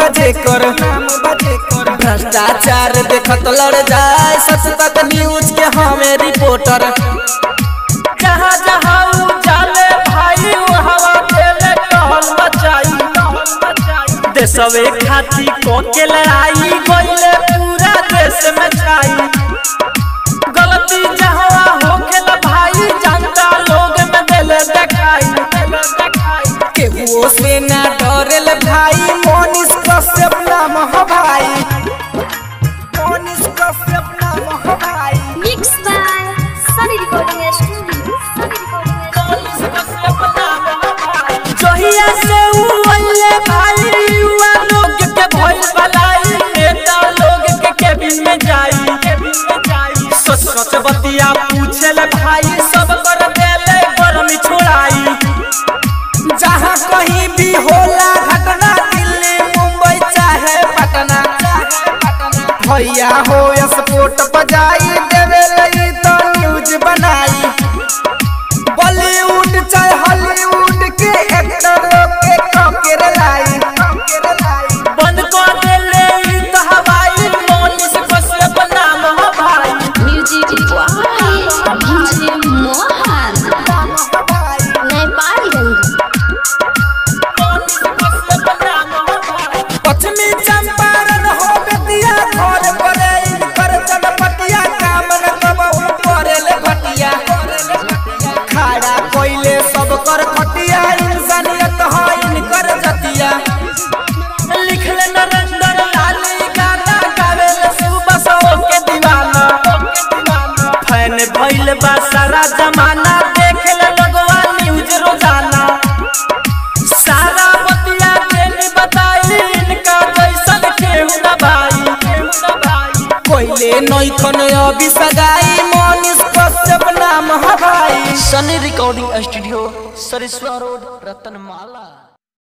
बजे कर नाम बजे कर भ्रष्टाचार देखत लड़ जाए सच तक न्यूज के हमें रिपोर्टर जहाँ जहाँ ऊ जाले भाई वो हवा देले टहल मचाई देशवे खाती को के लड़ाई गइले पूरा देश में छाई गलती जहाँ होखेला भाई जनता लोग में दिल देखाई केहुओ से ना डरेल भाई मोनिस कश्यप नाम ह भाई मोनिस कश्यप नाम ह भाई Mixed by Sunny Recording Studio. Sunny Recording Studio. जहिया से ऊ अइले भाई युवा लोग के भइल भलाई नेता लोग के केबिन में जाई केबिन में जाई सच सच बतिया पूछेले भाई सब कर देले गरमी छोड़ाई जहाँ कहीं भी होला घटना दिल्ली मुंबई चाहे पटना भैया हो स्पोर्ट बजाई देवे लगी तो न्यूज बनाई बॉलीवुड चाहे हॉलीवुड के एक्टर के ककेर लाई बंद कर देले ई त हवाई मोनिस कश्यप नाम ह भाई Music by DJ Mohan. Nepalganj. मोनिस कश्यप नाम ह भाई पश्चिमी चंपारण हो बेतिया घर परे इनकर चनपटिया काम न कबहू करेले भटिया खाड़ा कोइले सब कर खटिया इंसानियत हो इनकर जतिया लिखले नरेंद्र लाली गाना गावेले सुबह सो के दीवाना फैन भइल बा सारा जमाना देखेले लगवा न्यूज रोजाना सारा बतिया के नी बताई इनका जैसन केहू ना भाई केहू ना भाई कोइले नैखन अभी सगाई मोनिस कश्यप नाम ह भाई Sunny recording studio Sariswa road Ratanmala